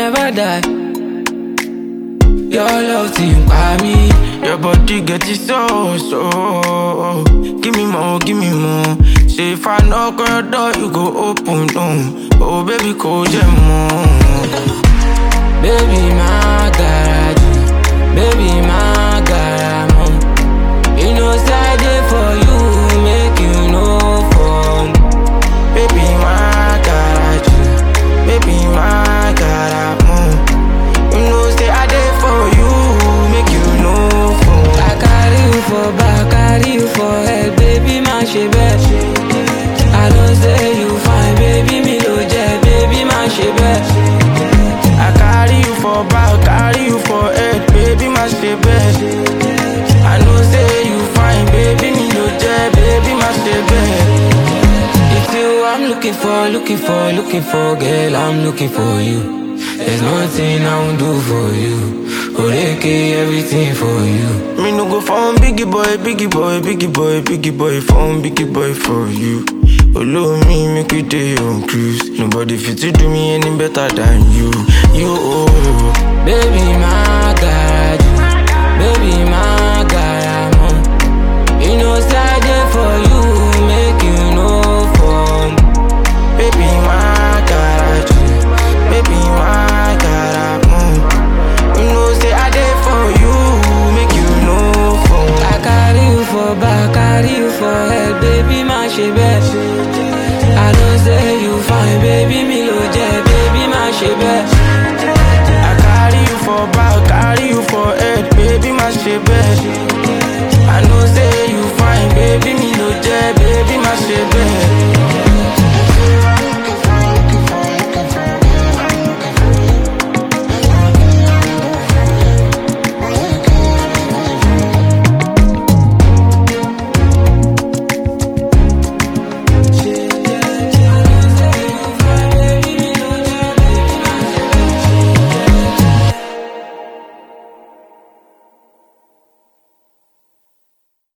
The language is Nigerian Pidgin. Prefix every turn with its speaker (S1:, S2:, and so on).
S1: never die. Your love team by me.
S2: Your body get it so, so. Give me more, give me more. Say if I knock on your door, you go open, no. Oh, baby, call them more.
S1: Baby, my garage. Baby, my garage. You know, side there for you, make you know for me.
S2: Baby, my garage. Baby, my garage. You know, say I there for you, make you know for
S1: I carry you for back, carry you for head, baby, my she best. I don't say you fine, baby, me no jet, baby, my she best.
S2: I carry you for back, carry you for head, baby, my stay best. I know say you fine, baby, me no jet, baby, my stay best.
S1: It's you I'm looking for, looking for, looking for, girl, I'm looking for you. There's nothing I won't do for you. Oreke, everything for you.
S2: Me no go phone biggie boy, biggie boy, biggie boy, biggie boy, phone biggie boy for you. Follow me, make we day on cruise. Nobody fit to do me any better than you. You, oh,
S1: Baby, my garage. Baby,